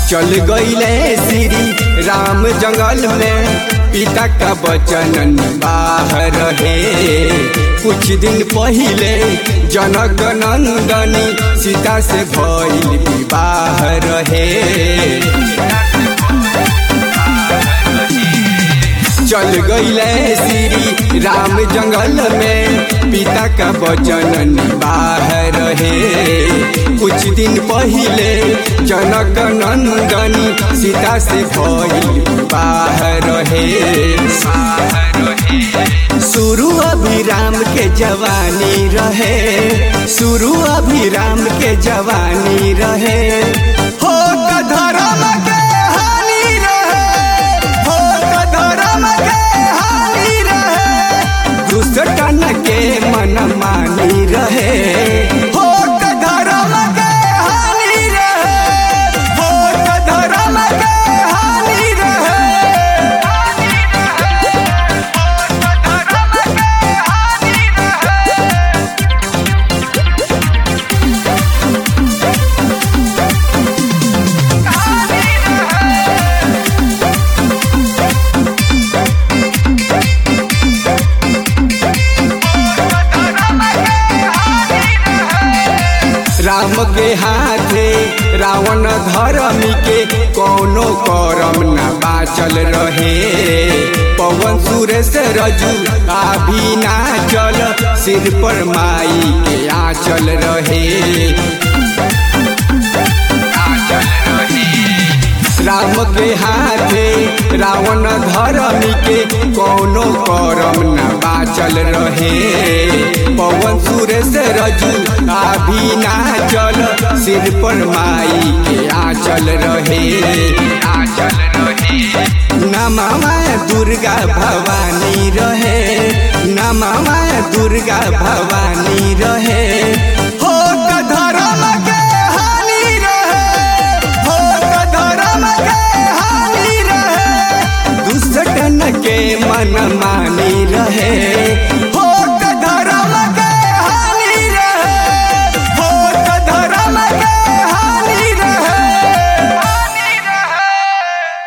चल गईले श्री राम जंगल में पिता का वचन बाहर रहे कुछ दिन पहिले जनक नंदनी सीता से भइल विवाह रहे चल गईले श्री राम जंगल में पिता का वचन बाहर रहे कुछ दिन पहिले जनक नंदनी सीता से भइल बाहर रहे शुरू अभिराम के जवानी रहे शुरू अभिराम के जवानी रहे हो त धर्म के हानि रहे हो त धर्म के हानि रहे दुष्टन के मन मानी रहे हो त धर्म के हानि रहे हो त धर्म के हानि रहे राम के हाथे रावण धर्मी के कोनो करम न बाचल रहे पवन सुरेश रजू अभी नाचल सिर पर माई के आंचल रहे राम के हाथे रावण धर्मी के कोनो करम न बाचल रहे पवन सुरेश रजू अभी नाचल सिर पर माई के आंचल रहे आंचल रहे नमवा दुर्गा भवानी रहे नमवा दुर्गा भवानी रहे हो त धर्म के हानि रहे हो त धर्म के हानि रहे दुष्टन के मन मानी रहे